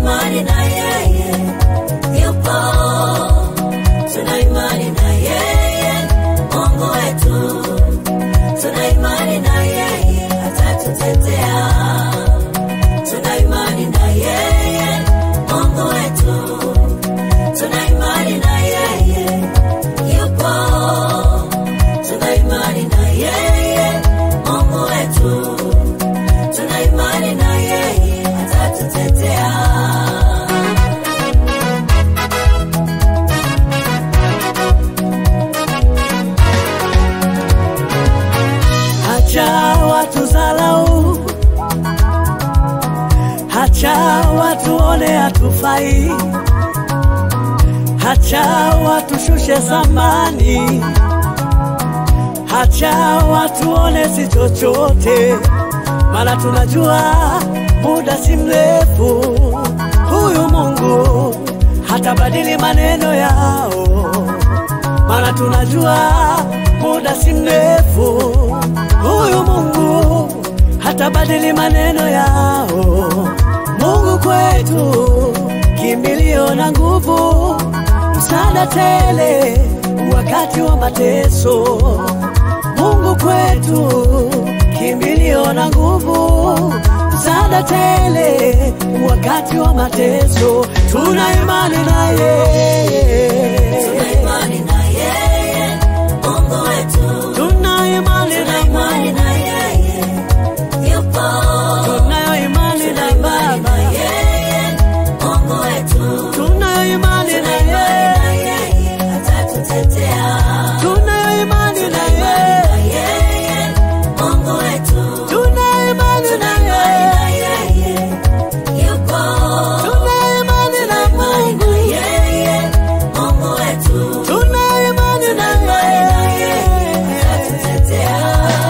imani na yeye yupo, tuna imani na yeye Mungu wetu, tuna imani na yeye atatutetea, tuna imani na yeye Mungu wetu, tuna imani na yeye yupo, tuna imani na yeye Mungu wetu, tuna imani na yeye atatutetea. Hacha watu zalau, hacha watuone hatufai, hacha watushushe zamani, hacha watuone si chochote, maana tunajua muda si mrefu, huyu Mungu hatabadili maneno yao maana tunajua muda si mrefu, huyu Mungu hatabadili maneno yao. Mungu kwetu kimbilio na nguvu, msaada tele wakati wa mateso. Mungu kwetu kimbilio na nguvu, msaada tele wakati wa mateso. Tuna imani na yeye Tuna imani na yeye Mungu wetu, Tuna imani tuna na imani na yeye yupo, tunayo imani tuna na imani na Baba, yeye Mungu wetu, tunayo imani tuna na imani na yeye, yeye atatutetea, tunayo imani tuna na imani na yeye, yeye Mungu wetu, tunayo imani tuna na imani na yeye, yeye yupo, tunayo imani tuna na imani na Mungu, yeye Mungu wetu, tunayo imani tuna na imani na yeye yeye. atatutetea.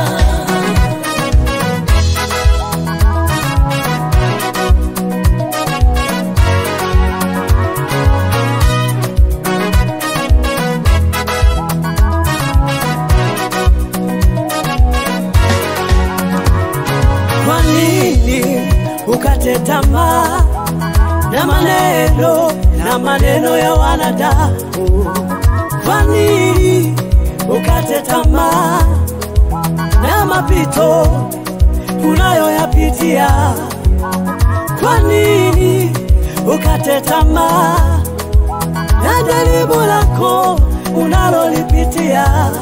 Kwa nini ukate tamaa na maneno na maneno ya wanadamu? Kwa nini ukate tamaa na mapito unayoyapitia? Kwa nini ukate tamaa na jaribu lako unalolipitia?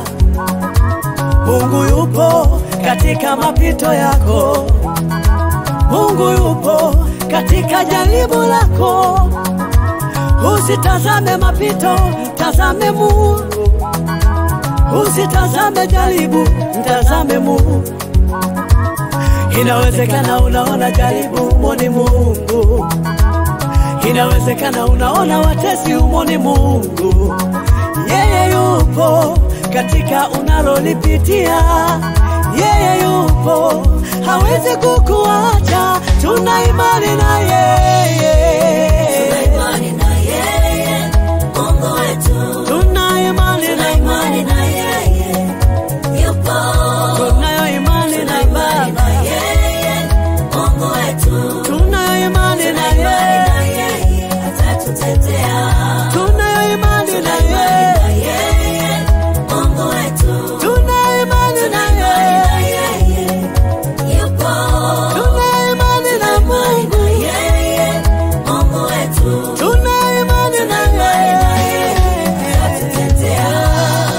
Mungu yupo katika mapito yako. Mungu yupo katika jaribu lako. Usitazame mapito, mtazame Mungu. Usitazame jaribu, mtazame Mungu. Inawezekana unaona jaribu, umoni Mungu. Inawezekana unaona watesi, umoni Mungu. Yeye yupo katika unalolipitia. Yeye yupo, hawezi kukuacha. Tuna imani na Tuna yeye, imani na yeye Mungu wetu, tuna imani tuna na imani na yeye yupo, tunayo imani tuna na imani na Baba, yeye Mungu wetu, tunayo imani tuna na imani na yeye, yeye atatutetea, tunayo imani tuna na imani na yeye, yeye Mungu wetu, tunayo imani tuna na imani na yeye, yeye yupo, tunayo imani na tuna imani Mungu, na yeye Mungu wetu, tunayo imani na tuna imani na yeye yeye. atatutetea.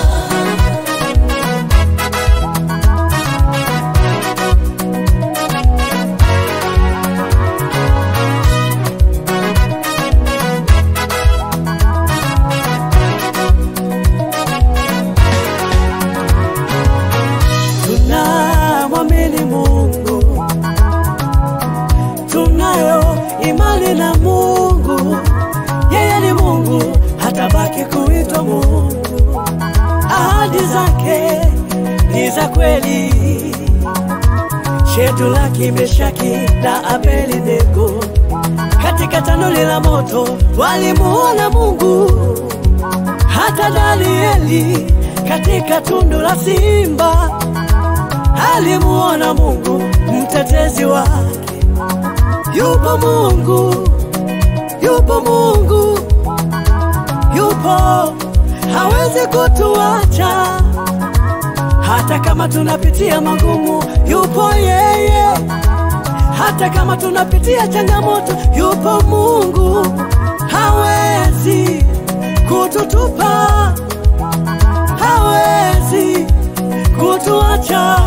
tunamwamini Mungu, tunayo imani na Mungu. Yeye ni Mungu, hatabaki kuitwa Mungu. Ahadi zake ni za kweli. Shedulaki, Meshaki na Abednego katika tanuri la moto walimuona Mungu hata Danieli katika tundu la simba alimuona Mungu mtetezi wake. Yupo Mungu yupo Mungu, yupo, hawezi kutuacha hata kama tunapitia magumu, yupo yeye. Hata kama tunapitia changamoto, yupo Mungu, hawezi kututupa, hawezi kutuacha,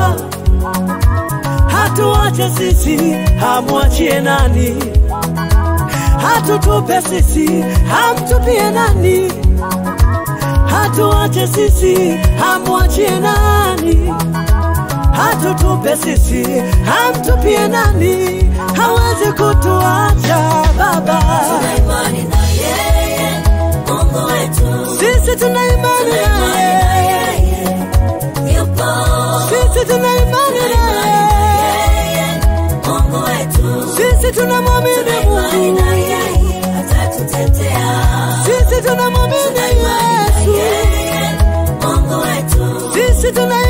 hatuache sisi, hamwachie nani? Hatutupe sisi, hamtupie nani? hatuache sisi, hamwachie nani? Hatutupe sisi, hamtupie nani? Hawezi kutuacha Baba. Tuna imani na yeye, Mungu wetu. Sisi tuna imani Tuna imani na naye, yeye, yupo. sisi tuna imani Tuna imani na naye, yeye, Mungu wetu. sisi tunamwamini Tuna imani na Mungu, yeye, atatutetea. sisi tunamwamini Tuna imani na Yesu, yeye, Mungu wetu. sisi tuna